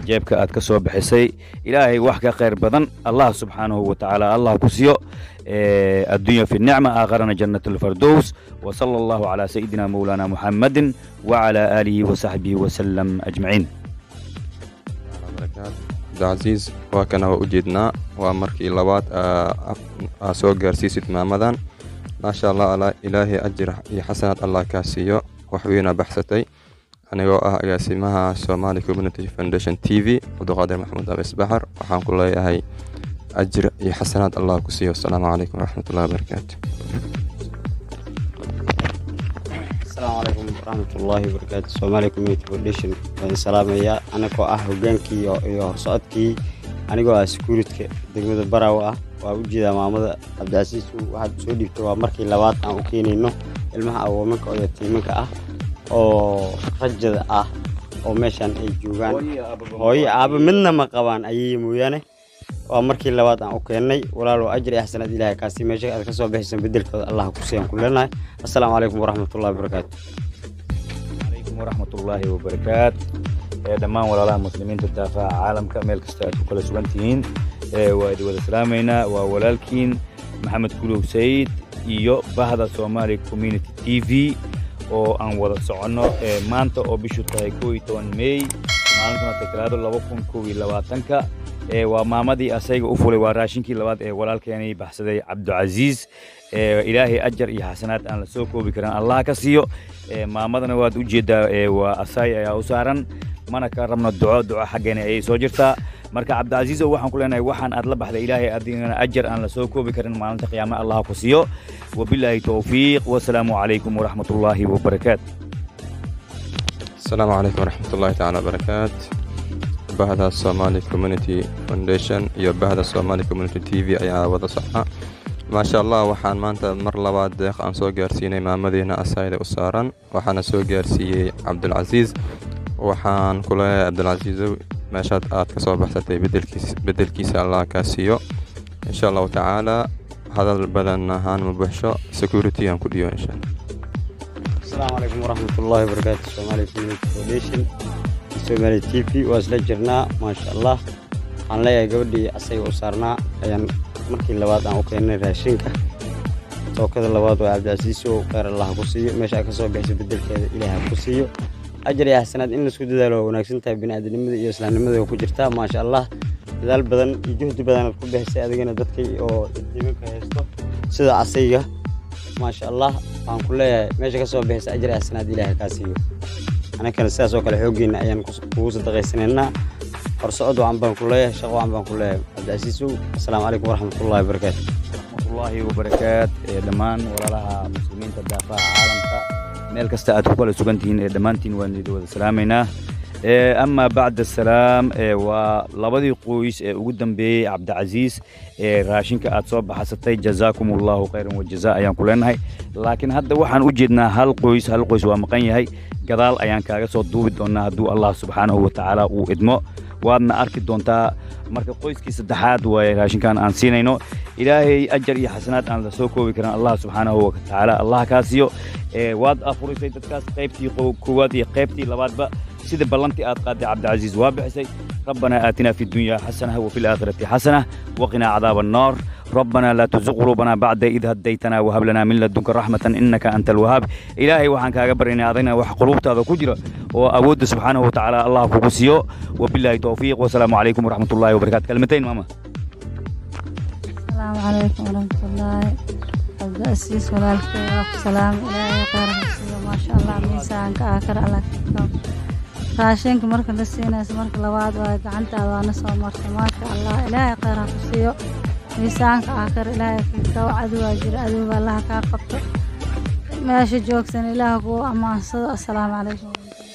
jeebka aad ka soo bixisay ilaahay wax ka khayr badan allah subxaanahu wa tacaala allah ku siiyo addunya fi nicma aakharana jannat alfardows وصلى الله على سيدنا مولانا محمد وعلى آله وصحبه وسلم أجمعين cabdicasiis waa kana waa u jeednaa waa markii labaad aa soo gaarsiisid maamadan maasha allah ilaahay ajir iyo xasanaad allah kaa siiyo waxweyna baxsatay anigoo ah agaasimaha somali community foundation t v cabdiqaadir maxamed abis baxar waxaan ku leeyahay ajir iyo xasanaad allah ku siiyo asalaamu calaykum waraxmatullahi wabarakaatu asalaamu calaykum waraxmatullaahi wabarakaatu somaali community foundation waan salaamayaa anagoo ah hogaankii iyo horsocodkii anigoo ah sekuuritka degmada baraawo ah waa u jeedaa maamada cabdicasiis waxaad soo dhiibtay waa markii labaad aan u keenayno ilmaha awoomanka oo yatiimanka ah oo rajada ah oo meeshaan ay joogaan hooyo aaba midna ma qabaan ayay mooyaane waa markii labaad aan u keennay walaalow ajir iyo xasanaad ilaahay kaasi meesha aad ka soo bixaysan bedelkooda allah ku siiyaan ku leenahay assalaamu calaykum waraxmatullahi wabarakaatu calaykum waraxmatullaahi wabarakaat dhammaan walaalaha muslimiinta daafaha caalamka meel kasta aad ku kala sugan tihiin waa idi wada salaamaynaa waa walaalkiin maxamed kulow sayid iyo bahda soomaali community t v oo aan wada soconno maanta oo bishu tahay koo iyo toban meey maalintuna taklaado laba kun kow iyo labaatanka waa maamadii asayga u fulay waa raashinkii labaad ee walaalkeenii baxsaday cabdicasiis ilaahay ajar iyo xasanaad aan la soo koobi karin allah ka siiyo maamadana waad u jeeddaa waa asaay ayaa u saaran mana ka rabno duco duco xaggeena ayay soo jirtaa marka cabdicasiisow waxaan ku leenahay waxaan aad la baxday ilaahay adigana ajar aan la soo koobi karin maalinta qiyaama allah ku siiyo wabilaahi towfiiq wasalaamu calaykum waraxmatullaahi wabarakaat asalaamu calaykum waraxmatullaahi tacaala wabarakaat bahda somali community foundation iyo bahda somali community t v ayaa wada socda maasha allah waxaan maanta mar labaad deeq aan soo gaarsiinay maamadiina asayda u saaran waxaana soo gaarsiiyey cabdulcasiis waxaan ku leeyahay cabdilcasiisow meeshaad aad ka soo baxsatay bedelkiisa allah kaa siiyo insha allahu tacaala hadal badan ahaan ma buxsho security aan ku dhiyo insha asalaamu calaykum waraxmatullaahi wabarakaatu soomaali community foundation somaali t v waa isla jirnaa maasha allah waxaan leeyahay gabadhii asaga u saarnaa ayaan markii labaad aan u keennay raashinka tookada labaad waa cabdicasiisow kheyr allah ku siiyo meesha aad ka soo bixisa bedelkeeda ilaaha ku siiyo ajar iyo xasanaad in laisku dadaalo waa wanaagsan tahay bini'aadanimada iyo islaamnimada waa ku jirtaa maasha allah dadaal badan iyo juhdi badanaad ku bixisay adigana dadkay oo diimanka haysto sida asayga maasha allah waxaan ku leeyahay meesha ka soo bixisa ajar iyo xasanaad ilaaha kaa siiyo anakana sidaas oo kale xooggeena ayaan kugu sadaqaysanaynaa horsocod wacan baan ku leeyahay shaqo wacan baan ku leeyahay cabdicasiisow assalaamu calaykum waraxmatullahi wabarakaatu waraxmatullaahi wabarakaat dhammaan walaalaha muslimiinta daafaha caalamka meel kasta aad ku kala sugan tihiin ee dhammaantiin waan idi wada salaamaynaa ama bacd asalaam waa labadii qoys ee ugu dambeeyey cabdicasiis ee raashinka aad soo baxsatay jazaakum allahu khayran wajaza ayaan ku leenahay laakiin hadda waxaan u jeednaa hal qoys hal qoys waa maqan yahay gadaal ayaan kaaga soo duubi doonaa hadduu allah subxaanahu wa tacaala uu idmo waadna arki doontaa marka qoyskii saddexaad waaye raashinkan aan siinayno ilaahay ajar iyo xasanaad aan la soo koobi karin allah subxaanahu wa tacaala allah kaa siiyo waad afurisay dadkaas qaybtii koowaad iyo qaybtii labaadba sida ballantii aad qaaday cabdicasiis waa bixisay ربنا آتنا في الدنيا حسنة وفي الآخرة حسنة وقنا عذاب النار ربنا لا تزغ قلوبنا بعد إذ هديتنا وهب لنا من لدنك رحمة إنك أنت الوهاب إلهي وحن كاغبر إن أعطينا وح قلوبتا ذا كجرة وأود سبحانه وتعالى الله فوقسيو وبالله توفيق والسلام عليكم ورحمة الله وبركاته كلمتين ماما السلام عليكم ورحمة الله عبد الأسيس walaalkay waa ku salaam ilaahay khayr ha siiyo maasha allah miisaanka aakhir allah ka raashinka marka la siinayso marka labaad waa gacantaada waana soo martay maasha allah ilaahay khayr ha ku siiyo miisaanka aakhir ilaahay kaw cadowaa jira adowga allah kaa qabto meesha joogsan ilaah kuu ammaansado assalaamu calaykum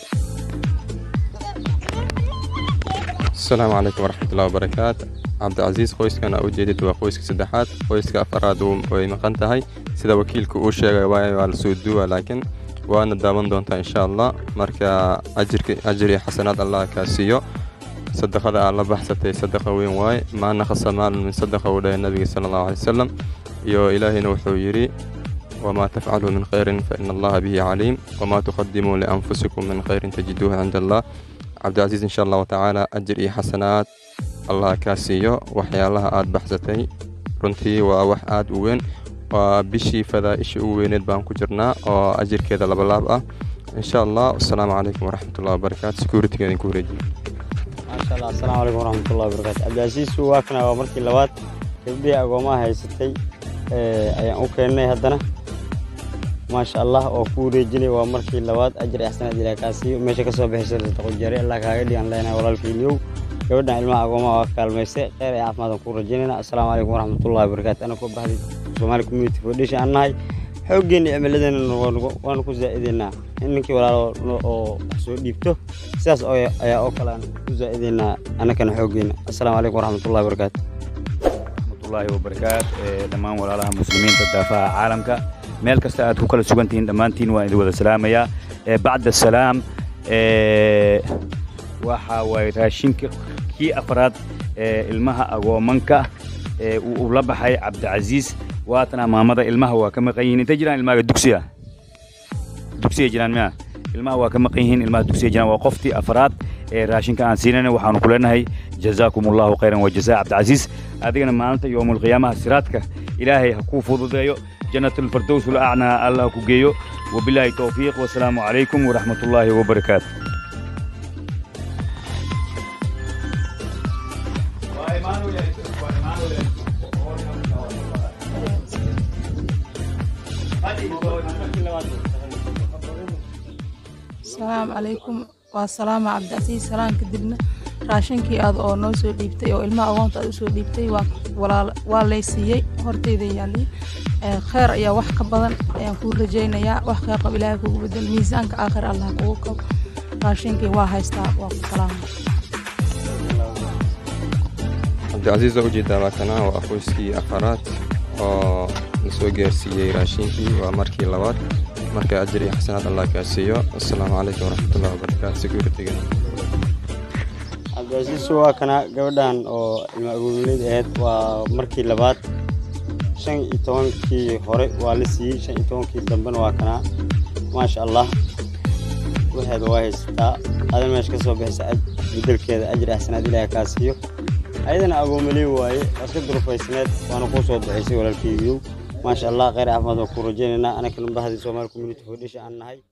asalaamu calaykum waraxmatullahi wabarakaatu cabdicasiis qoyskan aa ujeedid waa qoyska saddexaad qoyska afaraad way maqan tahay sida wakiilka uu sheegay waay waa lasoo duuwa laakiin waana daawan doontaa insha allah marka ajir iyo xasanaad allah kaa siiyo sadaqada aad la baxsatay sadaqa weyn waaye maa naqasa maalun min sadaqa uu dhahay nabiga sala allahu alay wasalam iyo ilaahayna wuxuu yidhi wamaa tafcaluu min khayrin fa ina allaha bihi caliim wamaa tuqadimuu lianfusikum min khayrin tajiduuhu cinda allah cabdicasiis insha allahu tacaala ajir iyo xasanaad allah kaa siiyo waxyaalaha aad baxsatay runtii waa wax aad u weyn waa bishii fadaa'ishii ugu weyneed baan ku jirnaa oo ajirkeeda labalaab ah insha allah asalaamu calaykum waraxmatullahi wabarakaatu securityga idinku wareejiyo maasha allah asalaamu calaykum waraxmatullahi wabarakaatu cabdicasiisu waa kana waa markii labaad gabdhihii agoomaha haysatay ee, ayaan u keennay haddana maasha allah oo ku wareejinay waa markii labaad ajir ixsanaad ilaah kaa siiyo meesha ka soo bixisay sadaqo jari allah kaaga dhigan leenahay walaalkayniyow gabadhan ilmaha agoomaha waa kaalmaysay kheyr iyo caafimaad aan ku rajaynayna asalaamu calaykum waraxmatullahi wabarakaatu ana koo baxday soomaali community foundation aan nahay xooggeena cimiladeena waanu ku zaa'ideynaa in ninkii walaalo no- oo wax soo dhiibto sidaas oo ayaa oo kale aan ku zaa'ideynaa annakana xooggeena asalaamu calaykum waraxmatullahi wabarakaatu waraxmatullaahi wabarakaat ee, dhammaan walaalaha muslimiinta daafaha caalamka meel kasta aad ku kala sugan tihiin dhammaantiin waan idin wada salaamayaa ee, bacda salaam ee, waxa waaye raashinka kii afraad ee ilmaha agoomanka ee uu uu la baxay cabdicasiis waatana maamada ilmaha waa ka maqan yihiin intay jiraan ilmaha dugsiga dugsiga jiraan miya ilmaha waa ka maqan yihiin ilmaha dugsiga jiraan waa qoftii afraad ee raashinka aan siinayna waxaanu ku leenahay jazaakum allahu khayran wa jazaa cabdicasiis adigana maalinta yowmulqiyaamaha siraadka ilaahay ha kuu fududeeyo jannat alfirdows ulacnaa allah ha ku geeyo wabilaahi towfiiq wasalaamu calaykum waraxmat ullaahi wabarakaatu asalaamu calaykum waa salaama cabdicasiis salaan kadibna raashinkii aad oo noo soo dhiibtay oo ilmaha agoonta aad usoo dhiibtay waa walaal- waa lay siiyey horteyda yaallay Ee, kheyr ayaa wax ka badan ayaan kuu rajaynayaa wax kheyr qab ilaahay kugu bedel miisaanka aakhir allah kugu kabo raashinkii waa haystaa waa ku salaama cabdicasiis oo ujeedaa waa kana waa qoyskii afaraad oo la soo gaarsiiyey raashinkii waa markii labaad marka ajir iyo xasanaad allah kaa siiyo asalaamu calaykum waraxmatullahi wabarakaatu securityga cabdicasiisu waa kana gabadhan oo ilma agoololeyda ahayd waa markii labaad shan iyo tobankii hore waa la siiyey shan iyo tobankii dambena waa kana maasha allah waxeeda waa haysataa adan meesha ka soo bixisa aj- bedelkeeda ajir axsanaad ilaaha kaa siiyo ayadana agoomaley waaye waa iska durufaysneed waana kuu soo ducaysay walaalkeygiyow maasha allah kheyr caafimaad waan kuu rajaynaynaa anakana bahdi soomaali community foundation aan nahay